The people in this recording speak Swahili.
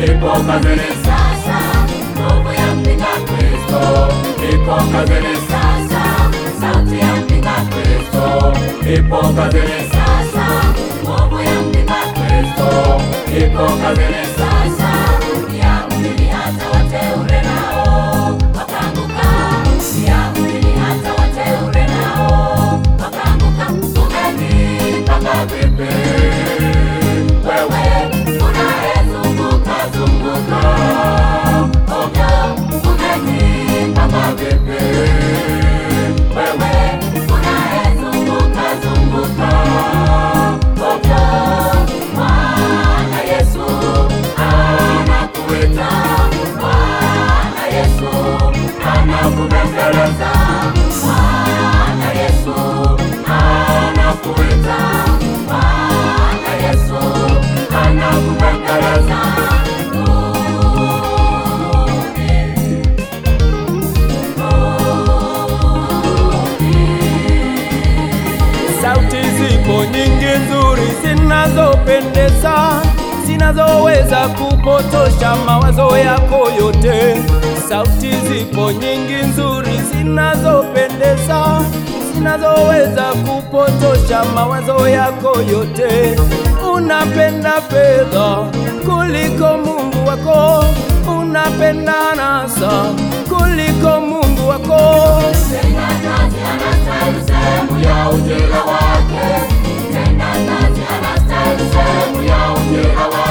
ipo kazini sasa, nguvu ya mpinga Kristo ipo kazini sasa, sauti ya mpinga Kristo ipo kazini sasa, nguvu ya mpinga Kristo ipo kazini sasa, ya mjini hata wateule nao wakaanguka, ya mjini hata wateule nao wakaanguka. Umejipanga vipi wewe unayezunguka zunguka ovyo? Umejipanga vipi wewe unayezunguka zunguka ovyo? Bwana Yesu anakuita, Bwana Yesu anakubembeleza, Bwana Yesu anakuita, Bwana Yesu anakubembeleza. Sauti zipo nyingi nzuri zinazopendeza, zinazoweza kupotosha mawazo yako yote. Sauti zipo nyingi nzuri zinazopendeza, zinazoweza kupotosha mawazo yako yote. Unapenda fedha kuliko Mungu wako, unapenda anasa kuliko Mungu wako. Mtendakazi anastahili sehemu ya ujira wake, mtendakazi anastahili sehemu ya ujira wake.